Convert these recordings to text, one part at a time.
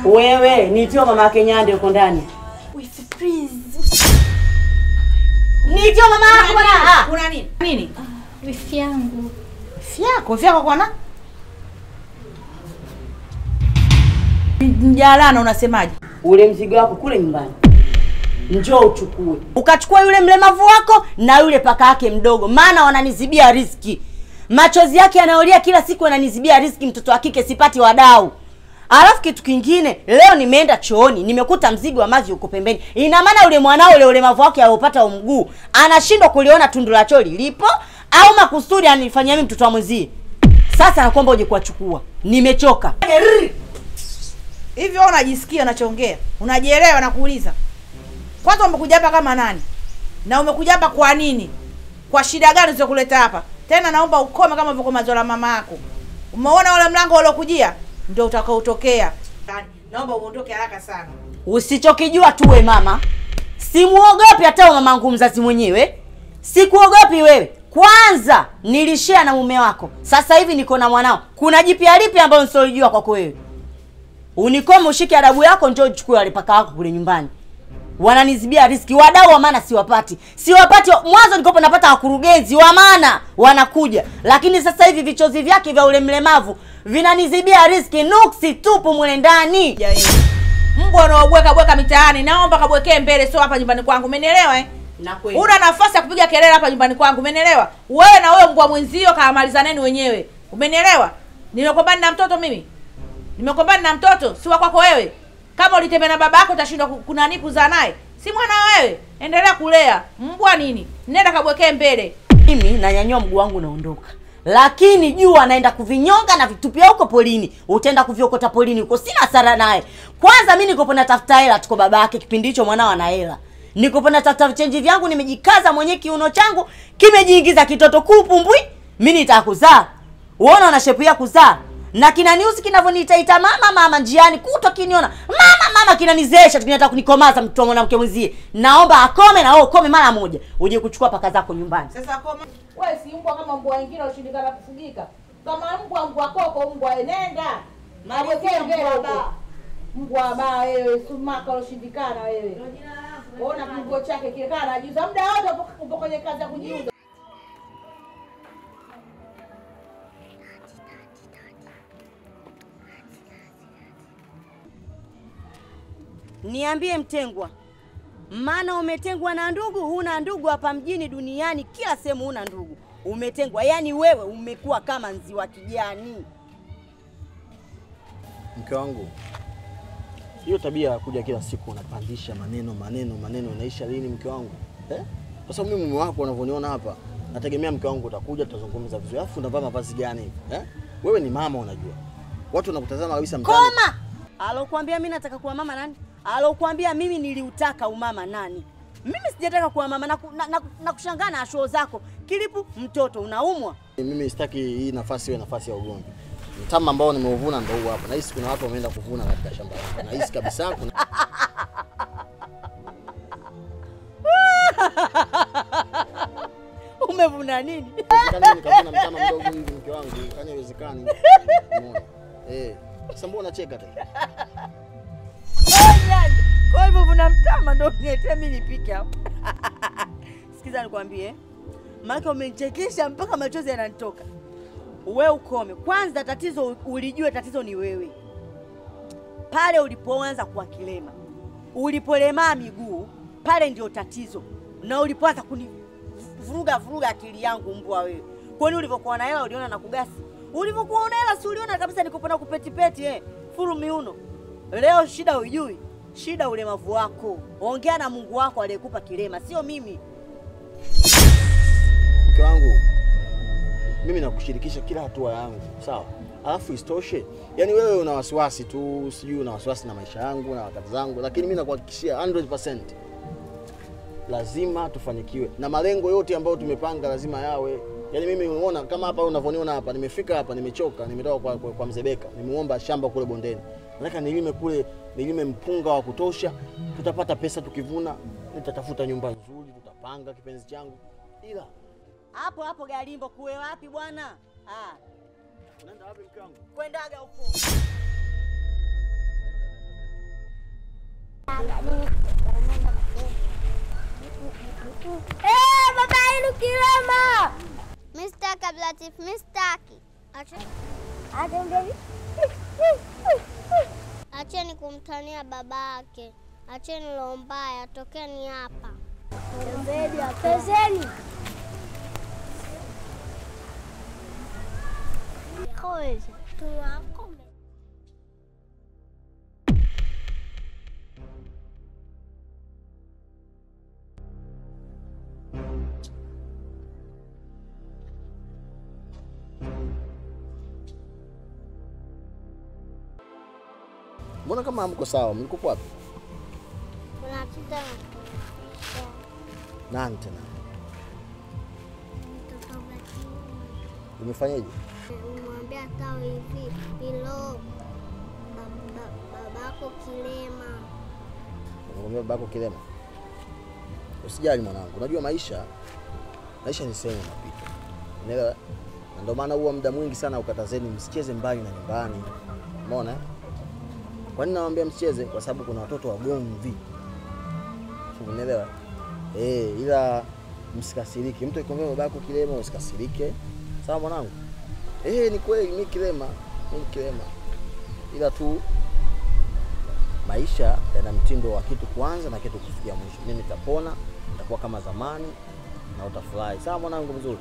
Wewe nitio mama yake Nyande uko ndani. Wifi please. Nitio mama yako bwana. Ah. Kuna nini? Nini? Wifi yangu. Fyako, vyako kwana? Mjalana unasemaje? Ule mzigo wako kule nyumbani. Njoo uchukue. Ukachukua yule mlemavu wako na yule paka yake mdogo, maana wananizibia riski. Machozi yake yanaolia kila siku, yananizibia riski. Mtoto wa kike sipati wadau. Alafu kitu kingine, leo nimeenda chooni, nimekuta mzigo wa maji uko pembeni. Ina maana yule mwanao ule ulemavu wake aliopata mguu anashindwa kuliona tundu la choo lilipo, au makusudi anifanyia mimi mtoto wa mwenzie. Sasa nakuomba uje kuwachukua, nimechoka. Hivi wewe unajisikia unachoongea? Unajielewa na kuuliza? Kwanza umekuja hapa kama nani? Na umekuja hapa kwa nini? Kwa shida gani zilizokuleta hapa? Tena naomba ukome kama vile mazola mama yako. Umeona ule mlango uliokujia? Ndio utakaotokea. Naomba uondoke haraka sana. Usichokijua tuwe mama, simuogopi hata mamangu mzazi mwenyewe, sikuogopi wewe. Kwanza nilishare na mume wako, sasa hivi niko na mwanao. Kuna jipya lipi ambalo nisiolijua kwako wewe? Unikome, ushike adabu yako, njoo uchukue wale paka wako kule nyumbani. Wananizibia riski, wadau wa maana siwapati, siwapati. Mwanzo nilikuwa napata wakurugenzi wa maana wanakuja, lakini sasa hivi vichozi vyake vya ule mlemavu vinanizibia riski, nuksi tupu mule ndani. Ya yeye. Mbwa unaobweka bweka mitaani, naomba kabwekee mbele, sio hapa nyumbani kwangu. Umenielewa eh? Na kweli. Una nafasi ya kupiga kelele hapa nyumbani kwangu, umenielewa? Wewe na wewe mbwa mwenzio kaamalizaneni wenyewe. Umenielewa? Nimekombani na mtoto mimi. Nimekombani na mtoto, si wa kwako wewe. Kama ulitembea na baba yako utashindwa ku- kunani kuzaa naye. Si mwana wewe. Endelea kulea. Mbwa nini? Nenda kabwekee mbele. mimi nanyanyua mguu wangu naondoka, lakini jua naenda kuvinyonga na vitupia huko polini. Utaenda kuviokota polini huko, sina hasara naye. Kwanza mi nikopo natafuta hela, tuko baba yake kipindi hicho mwanao ana hela, nikopo natafuta vichenji vyangu, nimejikaza mwenyewe, kiuno changu kimejiingiza kitoto kupumbwi. Mi nitaka kuzaa, uona una shepu ya kuzaa na kinaniusi kinavyoniitaita mama mama njiani kuto kiniona mama mama kinanizeesha kinataka kunikomaza mtu wa mwanamke mwenzie. Naomba akome na wewe ukome mara moja, uje kuchukua paka zako nyumbani. Sasa koma. Wewe si mbwa kama mbwa wengine ushindikana kufugika. Kama mbwa mbwa koko mbwa enenda. Kabwekee mbele huko. Mbwa baa wewe, sumaka uloshindikana wewe. Ona kiungo chake kile kana anajiuza muda wote upo- upo kwenye kazi ya kujiuza. Niambie Mtengwa, maana umetengwa na ndugu, huna ndugu hapa mjini, duniani, kila sehemu huna ndugu, umetengwa. Yaani wewe umekuwa kama nzi wa kijani. Mke wangu, hiyo tabia ya kuja kila siku unapandisha maneno maneno maneno, inaisha lini mke wangu eh? Kwa sababu mimi mume wako unavyoniona hapa, nategemea mke wangu utakuja, tutazungumza vizuri. Alafu unavaa mavazi gani hivi eh? Wewe ni mama, unajua watu wanakutazama kabisa mtaani. Koma! Alokuambia mimi nataka kuwa mama nani? Alokuambia mimi niliutaka umama nani? Mimi sijataka kuwa mama na, na, na, na kushangaa na shoo zako. Kilipu mtoto unaumwa. Mimi sitaki hii nafasi iwe nafasi ya ugomvi. Mtama ambao nimeuvuna ndio huu hapa. Nahisi kuna watu wameenda kuvuna katika shamba langu. Nahisi kabisa kuna Umevuna nini? Inawezekana nikavuna mtama mdogo hivi mke wangu, kani haiwezekani. Umeona? Eh, sasa mbona unacheka tena? Kwa hivyo vuna mtama ndo uniletee mimi nipike hapo. Sikiza nikwambie. Maana umenichekesha mpaka machozi yananitoka. We ukome. Kwanza tatizo ulijue tatizo ni wewe. Pale ulipoanza kuwa kilema. Ulipolemaa miguu, pale ndio tatizo. Na ulipoanza kunivuruga vuruga akili yangu mbwa wewe. Kwani ulivyokuwa na hela uliona na kugasi? Ulivyokuwa una hela si uliona kabisa nikupenda kupetipeti eh. Furu miuno. Leo shida hujui. Shida ulemavu wako. Ongea na Mungu wako aliyekupa kilema, sio mimi. Mke wangu, mimi nakushirikisha kila hatua yangu, sawa? Alafu isitoshe, yani wewe una wasiwasi tu, sijui una wasiwasi na maisha yangu na wakati zangu, lakini mimi nakuhakikishia 100% lazima tufanikiwe na malengo yote ambayo tumepanga lazima yawe. Yani mimi umeona kama hapa unavyoniona hapa, nimefika hapa, nimechoka, nimetoka kwa, kwa, kwa mzee Beka, nimeomba shamba kule bondeni, nataka nilime kule, nilime mpunga wa kutosha, tutapata pesa tukivuna, nitatafuta nyumba nzuri, tutapanga kipenzi changu, ila Hapo hapo Galimbo kuwe wapi bwana? Ah, unaenda wapi mke wangu? kwendaga huko. Eh, baba yenu kilema. Mistaki Abdulatif, mistaki. Acheni kumtania babake. Acheni roho mbaya, tokeni hapa. Pezeni. Tunakome. Mbona kama hamko sawa? Mlikuwa wapi? Tunapita na kuisha. Nani tena? Mtoto wa kiume. Umefanyaje? Umwambia tawe hivi hilo ba- ba- babako kilema. Unamwambia babako kilema? Usijali mwanangu, unajua maisha maisha ni sehemu ya mapito, unaelewa? Na ndio maana huwa muda mwingi sana ukatazeni msicheze mbali na nyumbani, umeona? eh? Kwa nini nawaambia msicheze? Kwa sababu kuna watoto wagomvi, umeelewa? Eh, ila msikasirike. Mtu akikwambia babako kilema, usikasirike, sawa mwanangu? Eh, ni kweli mimi kilema, mimi kilema, ila tu maisha yana mtindo wa kitu kuanza na kitu kufikia mwisho. Mimi nitapona, nitakuwa kama zamani na utafurahi. Sawa mwanangu mzuri.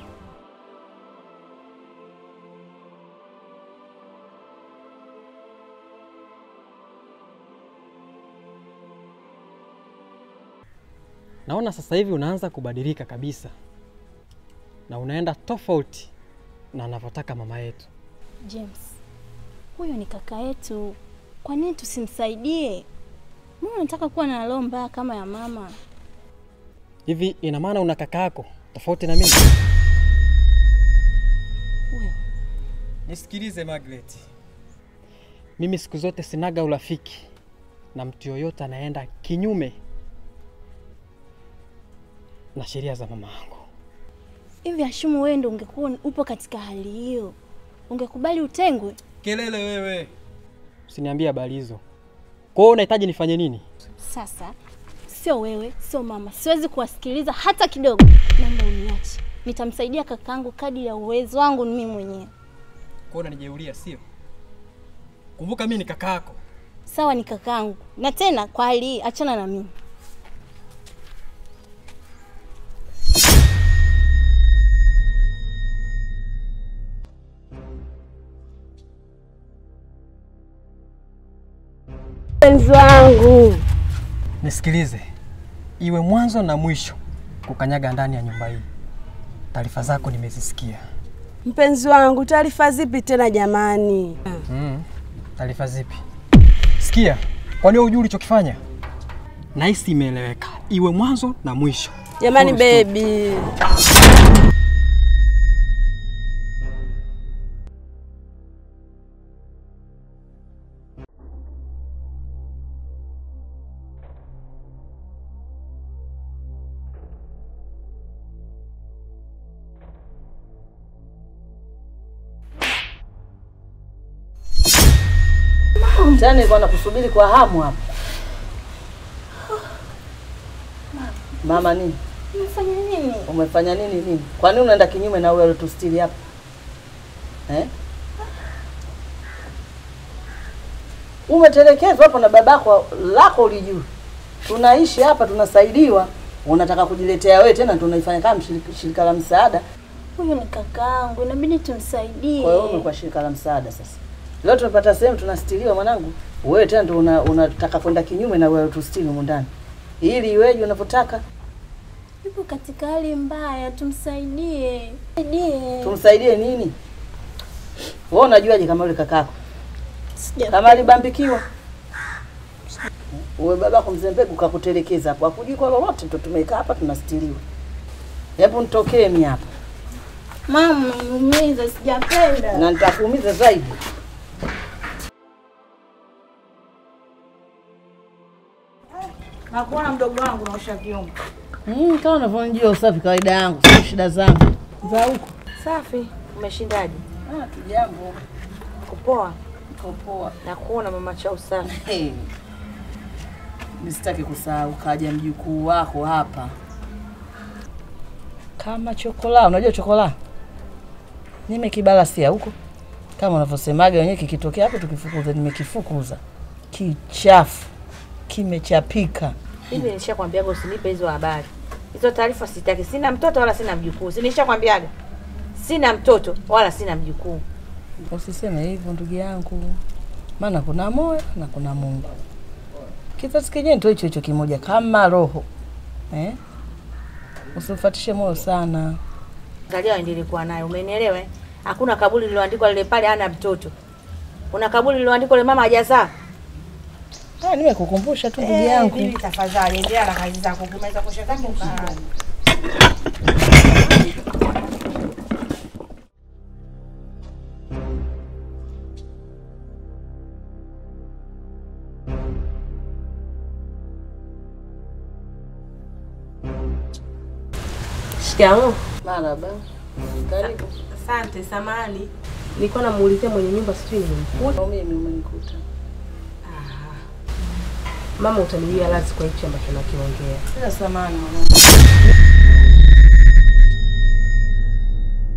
Naona sasa hivi unaanza kubadilika kabisa na unaenda tofauti na anavyotaka mama yetu. James, huyu ni kaka yetu, kwa nini tusimsaidie? Mbona unataka kuwa na roho mbaya kama ya mama? Hivi ina maana una kaka yako tofauti na mimi? Wewe Nisikilize Margaret, mimi siku zote sinaga urafiki na mtu yoyote anaenda kinyume na sheria za mama yangu. hivi, Ashumu, wewe ndo ungekuwa upo katika hali hiyo, ungekubali utengwe? Kelele wewe, usiniambie habari hizo. Kwa hiyo unahitaji nifanye nini? Sasa sio wewe, sio mama, siwezi kuwasikiliza hata kidogo. Naomba uniache, nitamsaidia kakaangu kadri ya uwezo wangu mimi mwenyewe. Kwa hiyo unanijeulia, sio? Kumbuka mimi ni kaka yako. Sawa, ni kakaangu, na tena kwa hali hii achana na mimi. Mpenzi wangu, Nisikilize, iwe mwanzo na mwisho kukanyaga ndani ya nyumba hii. Taarifa zako nimezisikia. mpenzi wangu, taarifa zipi tena jamani? Mm. Taarifa zipi? Sikia, kwani wewe hujui ulichokifanya? Nahisi imeeleweka, iwe mwanzo na mwisho. Jamani Full stop. bebi, Tena nilikuwa nakusubiri kwa hamu hapa. Mama nini? Umefanya nini? Umefanya nini nini? Kwa nini unaenda kinyume na ule alotustiri hapa? Eh? Umetelekezwa hapa na babako lako ulijua. Tunaishi hapa tunasaidiwa. Unataka kujiletea wewe tena tunaifanya kama mshirika- shirika la msaada. Huyu ni kakaangu, inabidi tumsaidie. Kwa hiyo umekuwa shirika la msaada sasa. Leo tumepata sehemu tunastiriwa mwanangu. Wewe tena ndio una- unataka kwenda kinyume na wewe tustiri humu ndani. Ili iweje unavyotaka? Yupo katika hali mbaya, tumsaidie. Saidie. Tumsaidie nini? Wewe unajuaje kama yule kakako? Sija- Kama alibambikiwa? Uwe babako mzee mbegu kakutelekeza hapo. Hakujui kwa lolote ndio tumekaa hapa tunastiriwa. Hebu nitokee mimi hapa. Mama, umeumiza, sijapenda. Na nitakuumiza zaidi. Nakuona mdogo wangu naosha vyombo. Mm, kama unavyonijua usafi kawaida yangu, sio shida zangu. Za huko. Safi. Umeshindaje? Ah, tujambo. Kupoa. Uko poa. Nakuona mama chao sana. Hey. nisitaki kusahau, kaja mjukuu wako hapa kama chokola. Unajua chokola nimekibalasia huko kama unavyosemaga wenyewe, kikitokea hapo tukifukuza. Nimekifukuza kichafu, kimechapika. Hivi nilishakwambiaga usinipe hizo habari. Hizo taarifa sitaki. Sina mtoto wala sina mjukuu. Si nilishakwambiaga? Sina mtoto wala sina mjukuu. Usiseme hivyo ndugu yangu, maana kuna moyo na kuna Mungu. Kizazi kenyewe ndio hicho hicho kimoja kama roho eh? Usifuatishe moyo sana. Angalia waendelee kuwa nayo. Umenielewa? eh? Hakuna kaburi lililoandikwa lile pale hana mtoto. Kuna kaburi lililoandikwa lile mama hajazaa. Ah, nimekukumbusha tu ndugu yangu. Bibi tafadhali endelea na kazi zako. Ukimaliza kusha zako ukaa. Shikamoo. Marhaba. Karibu. Asante, samahani. Nilikuwa namuulizia mwenye nyumba sijui nimemkuta. Mimi umenikuta. Mama utaniwia radhi kwa hichi ambacho nakiongea. Sasa samahani mwanangu.